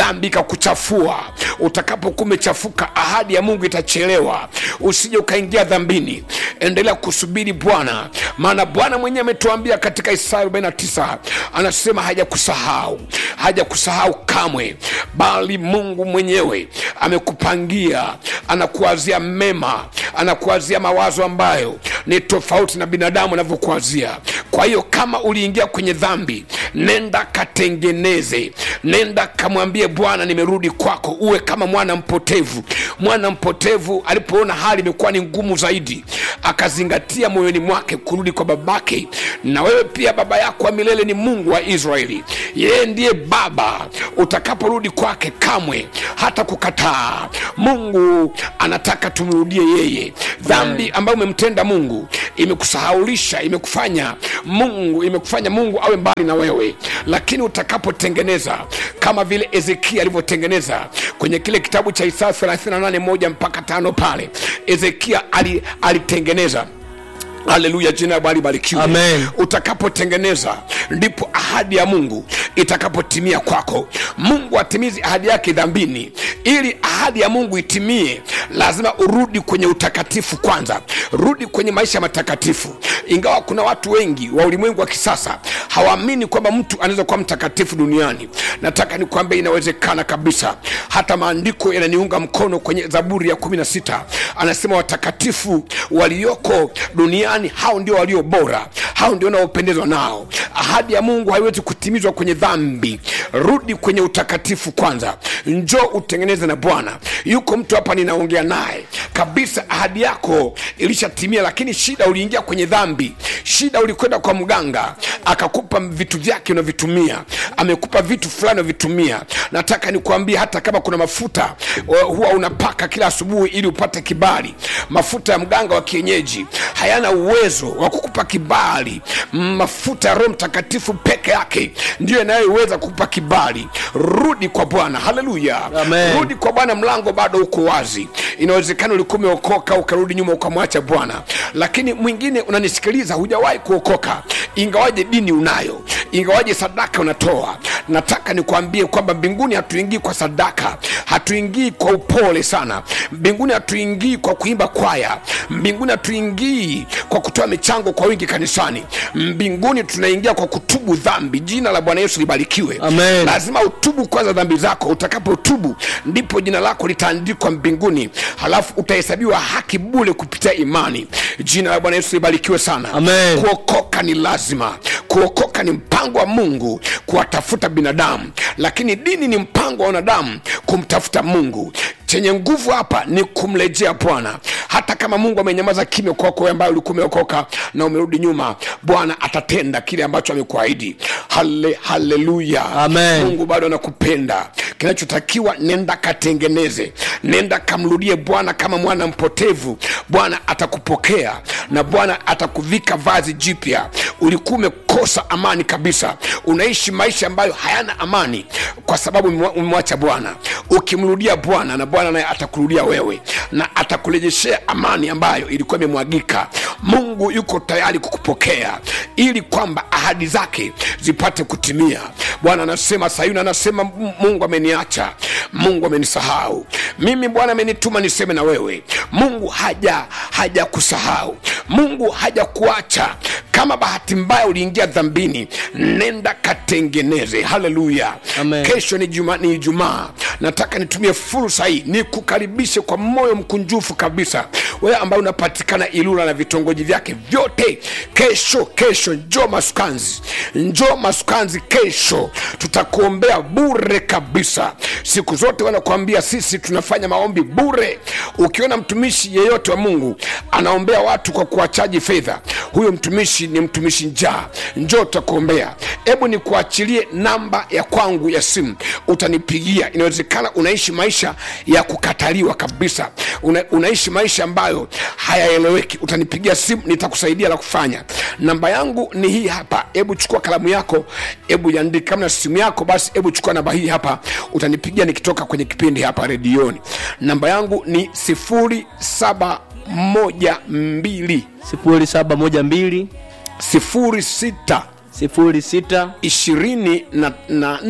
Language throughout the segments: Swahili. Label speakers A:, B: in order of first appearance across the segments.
A: dhambi ikakuchafua utakapokuwa umechafuka ahadi ya mungu itachelewa usije ukaingia dhambini endelea kusubiri bwana maana bwana mwenyewe ametuambia katika isaya 49 anasema hajakusahau hajakusahau kamwe bali mungu mwenyewe amekupangia anakuazia mema anakuazia mawazo ambayo ni tofauti na binadamu anavyokuazia kwa hiyo kama uliingia kwenye dhambi nenda katengeneze nenda kamwambie bwana nimerudi kwako uwe kama mwana mpotevu mwana mpotevu alipoona hali imekuwa ni ngumu zaidi akazingatia moyoni mwake kurudi kwa babake na wewe pia baba yako wa milele ni mungu wa israeli yeye ndiye baba utakaporudi kwake kamwe hata kukataa mungu anataka tumrudie yeye dhambi ambayo umemtenda mungu imekusahaulisha imekufanya mungu imekufanya mungu awe mbali na wewe lakini utakapotengeneza kama vile ezekia alivyotengeneza kwenye kile kitabu cha isaya 38 moja mpaka tano pale ezekia ali- alitengeneza haleluya jina la bwana libarikiwe
B: Amen.
A: utakapotengeneza ndipo ahadi ya mungu itakapotimia kwako mungu atimizi ahadi yake dhambini ili ahadi ya mungu itimie lazima urudi kwenye utakatifu kwanza rudi kwenye maisha matakatifu ingawa kuna watu wengi wa ulimwengu wa kisasa hawaamini kwamba mtu anaweza kuwa mtakatifu duniani nataka nikwambia inawezekana kabisa hata maandiko yananiunga mkono kwenye zaburi ya 16 anasema watakatifu walioko duniani hao ndio walio bora hao ndio wanaopendezwa nao ahadi ya mungu haiwezi kutimizwa kwenye dhambi rudi kwenye utakatifu kwanza njoo utengeneze na bwana yuko mtu hapa ninaongea naye kabisa ahadi yako ilishatimia lakini shida uliingia kwenye dhambi shida ulikwenda kwa mganga akakupa vitu vyake unavitumia amekupa vitu fulani unavitumia nataka nikuambie hata kama kuna mafuta uh, huwa unapaka kila asubuhi ili upate kibali mafuta ya mganga wa kienyeji hayana uwezo wa kukupa kibali mafuta ya roho mtakatifu peke yake ndiyo yanayoweza kukupa kibali rudi kwa bwana haleluya
B: Amen.
A: rudi kwa bwana mlango bado uko wazi inawezekana ulikuwa umeokoka ukarudi nyuma ukamwacha bwana lakini mwingine unanisikiliza hujawahi kuokoka ingawaje dini unayo ingawaje sadaka unatoa nataka nikuambie kwamba mbinguni hatuingii kwa sadaka hatuingii kwa upole sana mbinguni hatuingii kwa kuimba kwaya mbinguni hatuingii kwa kutoa michango kwa wingi kanisani mbinguni tunaingia kwa kutubu dhambi jina la bwana yesu libarikiwe
B: Amen.
A: lazima utubu kwanza dhambi zako utakapotubu ndipo jina lako litaandikwa mbinguni halafu utahesabiwa haki bule kupitia imani jina la bwana yesu libarikiwe sana
B: Amen.
A: kuokoka ni lazima kuokoka ni mpango wa mungu kuwatafuta binadamu lakini dini ni mpango wa wanadamu kumtafuta mungu chenye nguvu hapa ni kumrejea bwana hata kama mungu amenyamaza kimya kwako wewe ambaye ulikuwa umeokoka na umerudi nyuma bwana atatenda kile ambacho amekuahidi hale haleluya
B: Amen.
A: mungu bado anakupenda kinachotakiwa nenda katengeneze nenda kamrudie bwana kama mwana mpotevu bwana atakupokea na bwana atakuvika vazi jipya ulikuwa umekosa amani kabisa unaishi maisha ambayo hayana amani kwa sababu umemwa- umemwacha bwana ukimrudia bwana na bwana naye atakurudia wewe na atakurejeshea amani ambayo ilikuwa imemwagika mungu yuko tayari kukupokea ili kwamba ahadi zake zipate kutimia bwana anasema sayuni anasema "M- mungu ameniacha mungu amenisahau mimi bwana amenituma niseme na wewe mungu haja haja kusahau mungu haja kuacha kama bahati mbaya uliingia dhambini nenda katengeneze haleluya
B: Amen.
A: kesho ni juma ni ijumaa nataka nitumie fursa hii nikukaribishe kwa moyo mkunjufu kabisa wewe ambaye unapatikana ilula na vitongoji vyake vyote kesho kesho njoo masukanzi njoo masukanzi kesho tutakuombea bure kabisa siku zote wanakuambia sisi tunafanya maombi bure ukiona mtumishi yeyote wa mungu anaombea watu kwa kuwachaji fedha huyo mtumishi ni mtumishi njaa njoo tutakuombea hebu nikuachilie namba ya kwangu ya simu utanipigia inawezekana unaishi maisha ya kukataliwa kabisa Una, unaishi maisha ambayo hayaeleweki utanipigia simu nitakusaidia la kufanya namba yangu ni hii hapa hebu chukua kalamu yako hebu iandike kama na simu yako basi hebu chukua namba hii hapa utanipigia nikitoka kwenye kipindi hapa redioni namba yangu ni sifuri saba moja mbili
B: sifuri saba moja mbili
A: sifuri sita
B: sifuri sita
A: ishirini na, na nne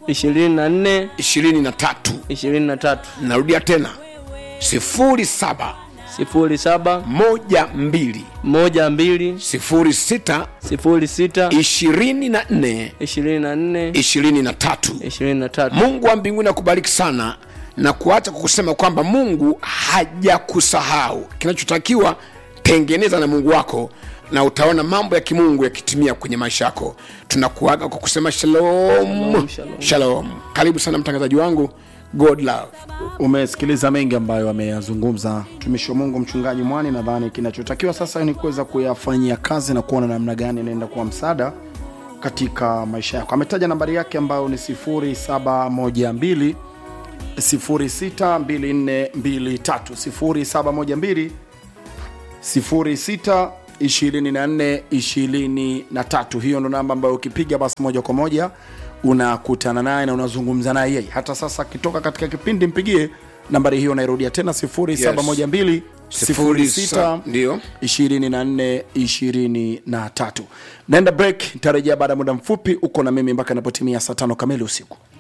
B: ishirini na nne
A: 23
B: ishirini na tatu
A: narudia tena 07
B: sifuri saba
A: 12
B: moja mbili
A: 06
B: sifuri sita
A: 24
B: ishirini na nne
A: 23
B: ishirini na tatu
A: mungu wa mbinguni akubariki sana na kuacha kukusema kwamba mungu hajakusahau kinachotakiwa tengeneza na mungu wako na utaona mambo ya kimungu yakitimia kwenye maisha yako tunakuaga kwa kusema shalom
B: Shalom, shalom.
A: shalom karibu sana mtangazaji wangu god love
C: umesikiliza mengi ambayo ameyazungumza mtumishi wa mungu mchungaji mwani nadhani kinachotakiwa sasa ni kuweza kuyafanyia kazi na kuona namna gani inaenda kuwa msaada katika maisha yako ametaja nambari yake ambayo ni 712 062423 0712 062423 hiyo ndo namba ambayo ukipiga basi moja kwa moja unakutana naye na unazungumza naye yeye hata sasa akitoka katika kipindi mpigie nambari hiyo nairudia tena 0712 06
A: ndio
C: 24 23 naenda break nitarejea baada ya muda mfupi uko na mimi mpaka inapotimia saa tano kamili usiku